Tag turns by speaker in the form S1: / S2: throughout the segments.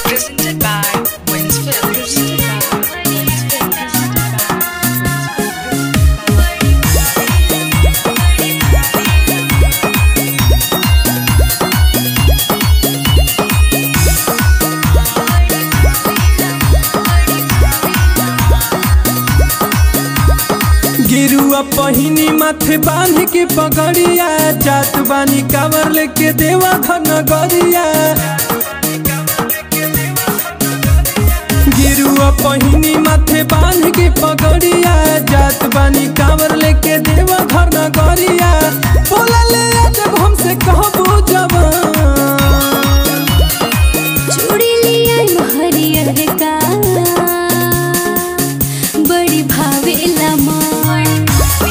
S1: Presented by Wins Film. Presented by Wins Film. Presented by
S2: गिरुआ पहिनी माथे बांध के पगड़िया जात बानी कावर लेके देवा घन गरिया गिरुआ पहिनी माथे बांध के पगड़िया जात बानी कावर लेके देवा घर न गरिया बोला ले जब हमसे कहबो जवान
S3: चूड़ी लिया हरियर का बड़ी भावेला मन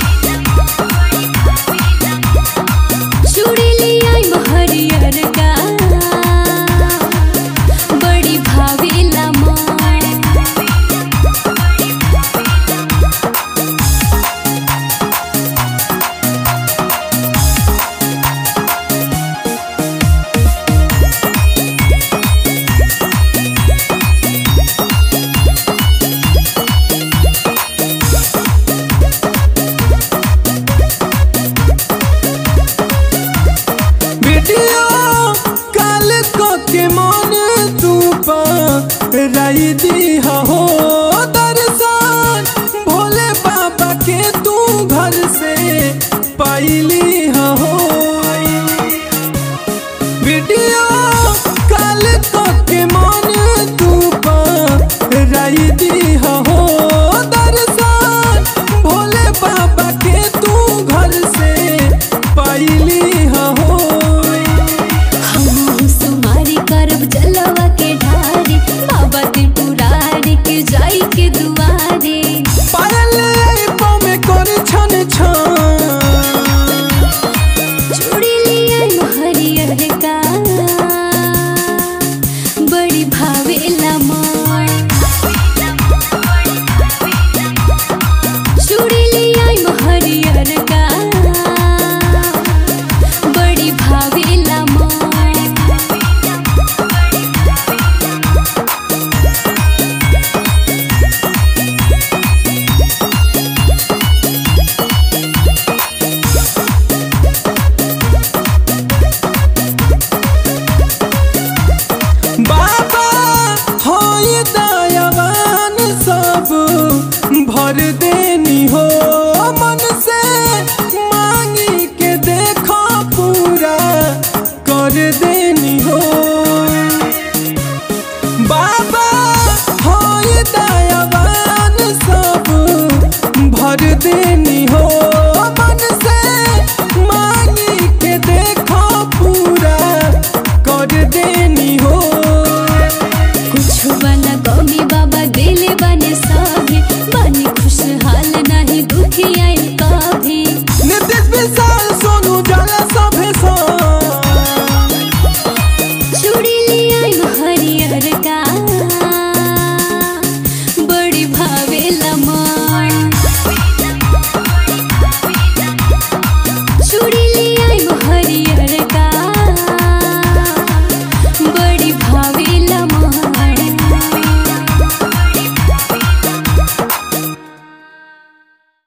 S3: चूड़ी लिया हरियर का बड़ी भावेला मन
S2: वीडियो कॉल को के मन तू पर राई दी